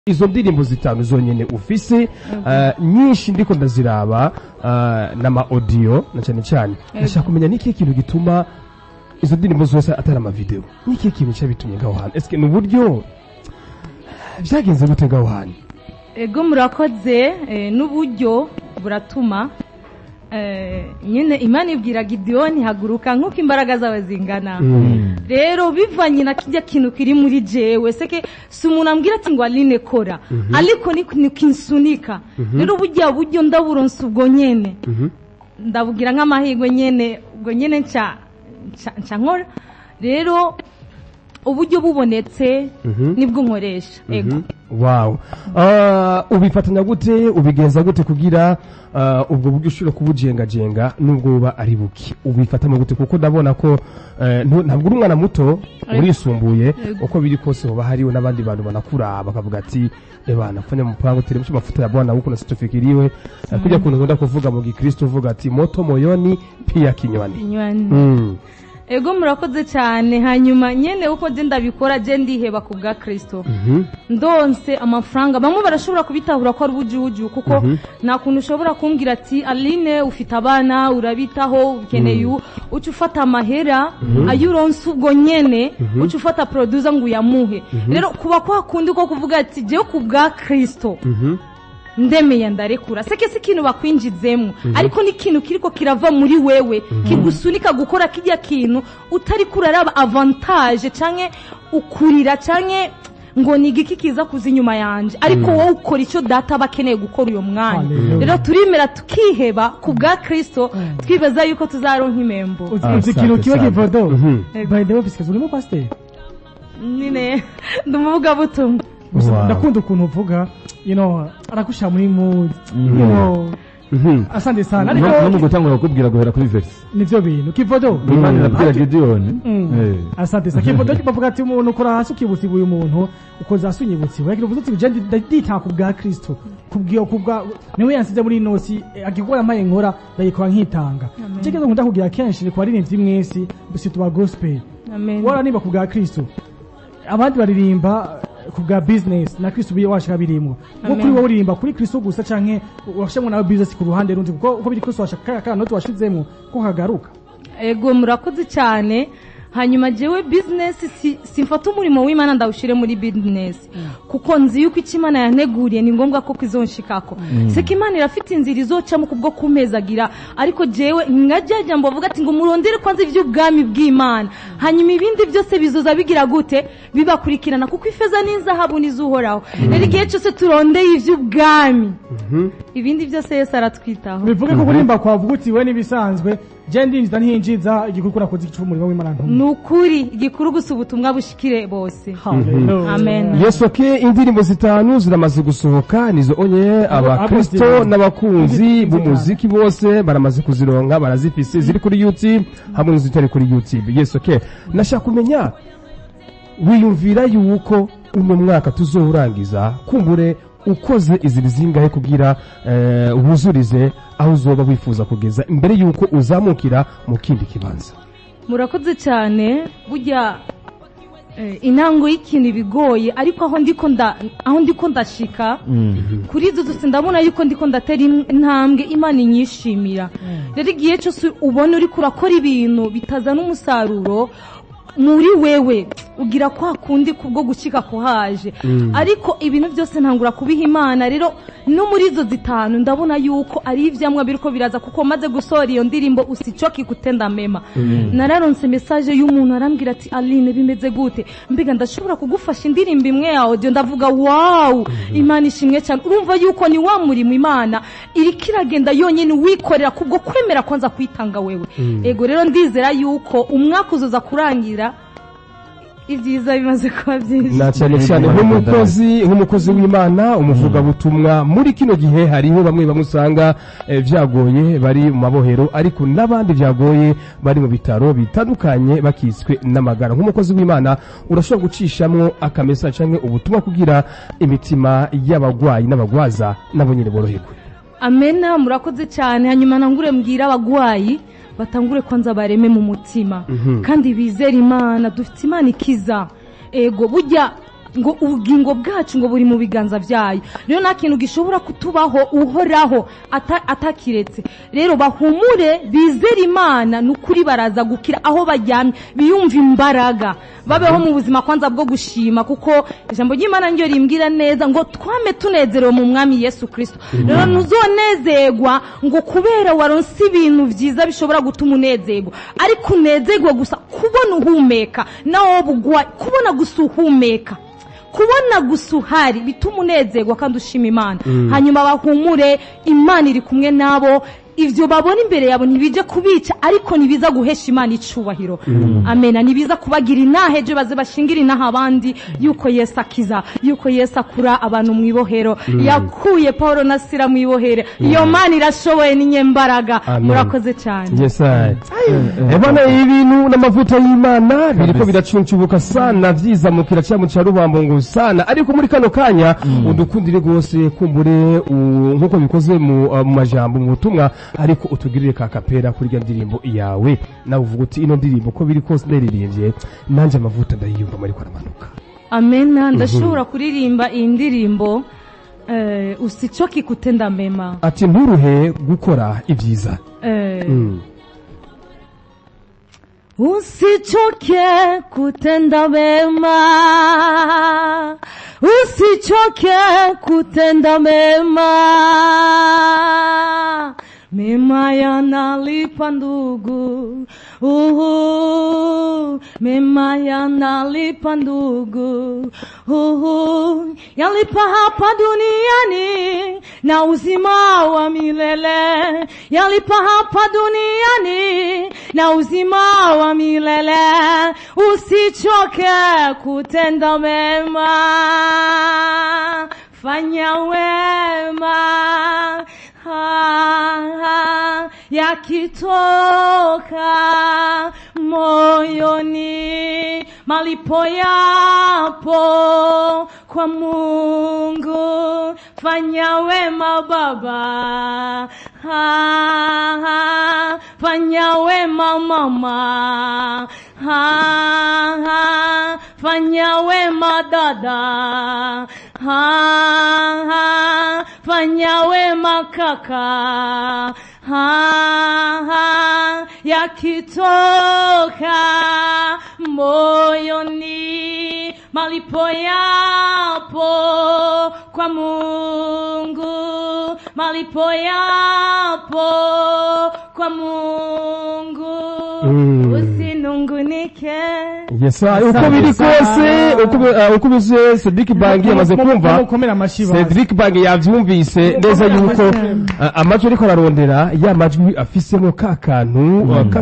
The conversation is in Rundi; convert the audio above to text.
izo ndirimbo zitanu zonyene ufise eh, nyinshi ndiko ndaziraba eh, n'ama audio na cyane cyane ndashaka kumenya n'ikihe kintu gituma izo ndirimbo zose atari amavideo n'ikihe kintu cyabitumye ngaho hantu eske ni uburyo byagenze gute ngaho hantu ego murakoze eh, n'uburyo buratuma eh, nyine imana ibwira gidiyoni haguruka nk'uko imbaraga zawe zingana rero bivanye na kijya kintu kiri muri jewe seke si umuntu ambwira ati ngo aline kora ariko ni ni kinsunika rero burya buryo ndaburonsa ubwo nyene ndabugira nk'amahirwe nyene ubwo nyene nca nca- nca nkora rero uburyo bubonetse nibwo nkoresha ego wow Ah, ubifatanya gute ubigenza gute kugira ah, ubwo buryo ushobora kubujengajenga nubwo buba ari buke ubifatamo gute kuko ndabona ko eh, ntu- ntabwo uri umwana muto urisumbuye uko biri kose hoba hariho n'abandi bantu banakura bakavuga ati ebana fanya mpango teremsha mafuta ya bwana huko nasichofikiriwe mm. kuja kuntu nkunda kuvuga mu gikristo uvuga ati moto moyoni pia kinywani inywani mm. ego murakoze cyane hanyuma nyene uko je ndabikora je ndiheba ku bwa kristo Mhm. ndonse amafaranga bamwe barashobora kubitahura ko ari ubujuju kuko nta kuntu ushobora kumbwira ati aline ufite abana urabitaho ukeneye u uca ufata amahera ayo uronse ubwo nyene uca ufata producer ngo uyamuhe rero kuba kwa kundi ko kuvuga ati jewe ku bwa kristo Mhm. ndemeye ndarekura seke si ikintu bakwinjizemo ariko ni ikintu kiriko kirava muri wewe kigusunika gukora kijya kintu utari kuraraba avantage canke ukurira canke ngo ni igiki kiza kuza inyuma yanje ariko wowe ukora icyo data aba akeneye gukora uyo mwanya Hallelujah. rero turimera tukiheba ku bwa kristo twibaza yuko tuzaronka impembo uzi Ah, uzi ikintu asante kiba sana. kivodo Mhm. by the way bisikaz urimo pasiteri nyine ndi umuvugabutumwa gusa Wow. ndakunda ukuntu uvuga you know aragushira muri mood you know Mhm. asante sana no no mu ariko gutangura kukubwira guhera kuri verse nivyo bintu kivodo imana irabwira gidiyoni Mm. Eh. asante sana kivodo bavuga ati umuntu ukora hasi ukibutsa uyu muntu ukoza hasi unyibutsa iwe uvuze uti je ndita ku bwa kristo kubwiyo kubwa niwe yansize muri inosi agikora amaye nkora ndayikora nkitanga cyo kizo nkunda kugira kenshi ni ku baririmbyi mwese bisi tuba gospel amen wararimba ku bwa kristo abandi baririmba eh, ku bwa business na kristo biye washaka birimwo kuko Amen. kuri wowe uririmba kuri kristo gusa canke washemwe nawe business ku ruhande rundi kuko uko biri kristo washaka kaya kanoti washizemwo ko kagaruka ego murakoze cyane hanyuma jewe bizinesi si, simfata umurimo w'imana ndawushyire muri bizinesi kuko nzi yuko icyo imana yanteguriye ni ngombwa ko kizonshikako seka imana irafite inzira izocamo kubwo kumpezagira ariko jewe nkajya ngo bavuga ati ngo murondere kwanza iby'ubwami bw'imana hanyuma ibindi byose bizoza bigira gute bibakurikirana kuko ifeza n'inzahabu n'izuhoraho rero igihe cyose turondeye iby'ubwami ibindi byose yesu aratwitaho bivuge ko kurimba kwavuga uti we n'ibisanzwe je ndinjiza ntinjiza igikorwa nakoze igicuba umurimo w'imana ntumwe ni ukuri igikuru gusa ubutumwa bushikire bose Hallelujah. amen yesu ke indirimbo zitanu ziramaze gusohoka nizo onye abakristo Apostle. n'abakunzi b'umuziki bose baramaze kuzironka barazifise ziri kuri youtube hamwe n'izitari kuri youtube yesu ke nashaka kumenya wiyumvira yuko uno mwaka tuzowurangiza kumbure ukoze izi zingahe kugira eh, wuzurize aho uzoba wifuza kugeza imbere yuko uzamukira mu kindi kibanza murakoze cyane burya eh, intango y'ikintu ibigoye ariko aho ndiko nda aho ndiko ndashika kuri izo zose ndabona yuko ndiko ndatera in- intambwe imana inyishimira rero igihe cyose ubona uriko urakora ibintu bitazana umusaruro muri wewe ugira kwa kundi kubwo gushyika kuhaje ariko ibintu byose ntangura kubiha imana rero no muri izo zitanu ndabona yuko ari ibyamwa biriko biraza kuko maze gusohora iyo ndirimbo usicoki kutenda mema nararonse message y'umuntu arambwira ati aline bimeze gute mbega ndashobora kugufasha indirimbo imwe ya audio ndavuga wow imana ishimwe cyane urumva yuko ni wa murimo imana iriko iragenda yonyine wikorera kubwo kwemera kwanza kwitanga wewe ego rero ndizera yuko umwaka uzoza kurangira ibyiza bimaze kuba byinshi na cyane cyane nk'umukozi nk'umukozi w'imana umuvugabutumwa muri kino gihe hariho bamwe bamwe usanga eh, byagoye bari mu mabohero ariko n'abandi byagoye bari mu bitaro bitandukanye bakitswe n'amagara nk'umukozi w'imana urashobora gucishamwo akamesa cyangwa ubutumwa kugira imitima y'abagwayi n'abagwaza nabo nyine boroherwe amena murakoze cyane hanyuma ntangure mbwira abagwayi batangure kwanza bareme mu mutima kandi bizere imana dufite imana ikiza ego burya ngo ubugingo bwacu ngo buri mu biganza byayo rero nta kintu gishobora kutubaho uhoraho ata- atakiretse rero bahumure bizere imana ni ukuri baraza gukira aho bajyamye biyumva imbaraga babeho mu buzima kwanza bwo gushima kuko ijambo ry'imana ryo rimbwira neza ngo twame tunezerewe mu mwami yesu kirisito rero ntuzonezerwa ngo kubera waronse ibintu byiza bishobora gutuma unezerwa ariko unezerwa gusa kubona uhumeka nawe bugwa kubona gusa uhumeka kubona gusa uhari bituma unezerwa kandi ushima imana hanyuma bahumure imana iri kumwe nabo ibyo babona imbere yabo ntibijya kubica ariko ntibiza guhesha imana icubahiro amena ntibiza kubagira inaha ejo baze bashingire inaha abandi yuko yesu akiza yuko yesu akura abantu mu ibohero yakuye paul na sira mu ibohero iyo mana irashoboye n'inyembaraga Amen. murakoze cyane Yes, I. Ebana ibintu n'amavuta y'Imana biriko biracuncubuka sana vyizamukira cya mu cya rubambo ngo sana ariko muri kano kanya udukundire rwose kumbure u- nkuko bikoze mu uh, mu majambo mu butumwa ariko utugirire ka kapera kuri rya ndirimbo yawe nawe uvuga uti ino ndirimbo uko biri kose ndaririmbye nanje amavuta ndayiyumva ariko aramanuka amena ndashobora kuririmba iyi ndirimbo eh, usichoki kutenda mema ati nturuhe gukora ibyiza eh, Mm. Usichoke kutenda mema, usichoke kutenda mema. Mema yanalipa ndugu, uhu, mema yanalipa ndugu, uhu, yalipa hapa duniani na uzima wa milele, yalipa hapa duniani na uzima wa milele. Usichoke kutenda mema, fanya wema ha, ha, yakitoka moyoni, malipo yapo kwa Mungu. Fanya wema baba, ha, ha, fanya wema mama, ha, ha, fanya wema dada, ha, ha, fanya wema kaka, ha, ha, yakitoka moyoni, malipo yapo kwa Mungu, malipo yapo kwa Mungu, Mm. usinungunike. Yes, I. uko biri kose uko bi- uh, uko bize Cedric Bangi yamaze kumva mukomera amashyi bazi. Cedric Bangi yavyumvise neza yuko uh, amajwi ariko ararondera ya majwi afisemo ka kantu uh, ka